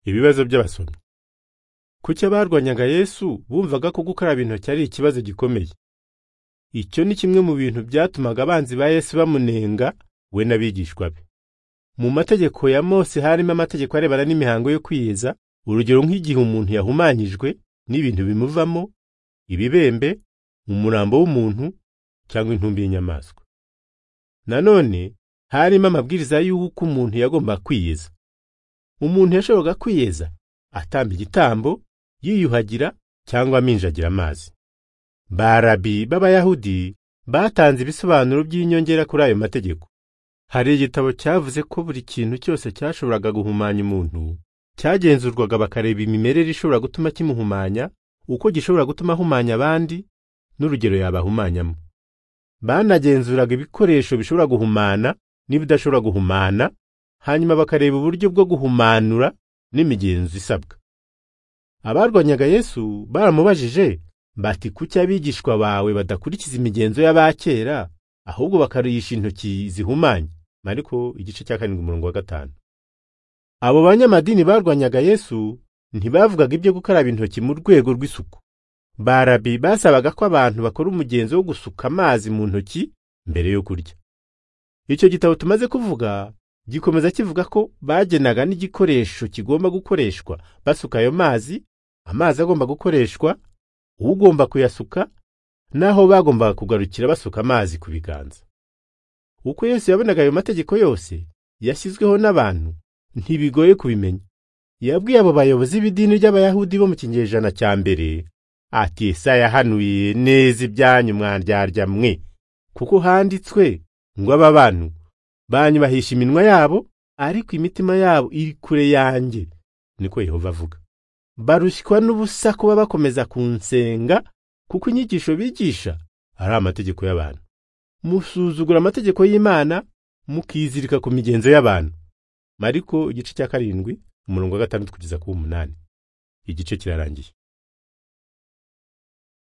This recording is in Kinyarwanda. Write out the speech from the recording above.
ibibazo by'abasomyi kuki abarwanyaga yesu bumvaga ko gukaraba intoki ari ikibazo gikomeye icyo ni kimwe mu bintu byatumaga abanzi ba yesu bamunenga we n'abigishwa be mu mategeko ya mose harimo amategeko arebana n'imihango yo kwiyeza urugero nk'igihe umuntu yahumanyijwe n'ibintu bimuvamo ibibembe umurambo w'umuntu cyangwa intumbi y'inyamaswa nanone harimo amabwiriza y'uko umuntu yagomba kwiyeza umuntu yashoboraga kwiyeza atamba igitambo yiyuhagira cyangwa aminjagira amazi barabi b'abayahudi batanze ibisobanuro by'inyongera kuri ayo mategeko hari igitabo cyavuze ko buri kintu cyose cyashoboraga guhumanya umuntu cyagenzurwaga bakareba imimerere ishobora gutuma kimuhumanya uko gishobora gutuma ahumanya abandi n'urugero yabahumanyamo banagenzuraga ibikoresho bishobora guhumana n'ibidashobora guhumana hanyuma bakareba uburyo bwo guhumanura n'imigenzo isabwa abarwanyaga yesu baramubajije bati kuki abigishwa bawe badakurikiza imigenzo y'abakera ahubwo bakarisha intoki zihumanye mariko igice cya karindwi umurongo wa gatanu abo banyamadini barwanyaga yesu ntibavugaga ibyo gukaraba intoki mu rwego rw'isuku barabi basabaga ko abantu bakora umugenzo wo gusuka amazi mu ntoki mbere yo kurya icyo gitabo tumaze kuvuga gikomeza kivuga ko bagenaga n'igikoresho kigomba gukoreshwa basuka ayo mazi amazi agomba gukoreshwa ugomba kuyasuka n'aho bagombaga kugarukira basuka amazi ku biganza uko Yesu yabonaga ayo mategeko yose yashyizweho n'abantu ntibigoye kubimenya yabwiye abo bayobozi b'idini ry'abayahudi bo mu kinyejana cya mbere ati esa yahanuye neza ibyanyu mwandyarya mwe kuko handitswe ngo aba bantu banyubahisha iminwa yabo ariko imitima yabo iri kure yanjye niko yehova avuga barushywa n'ubusa kuba bakomeza kunsenga kuko inyigisho bigisha ari amategeko y'abantu musuzugura amategeko y'imana mukizirika ku migenzo y'abantu mariko igice cya karindwi umurongo wa gatandatu kugeza ku w'umunani igice kirarangiye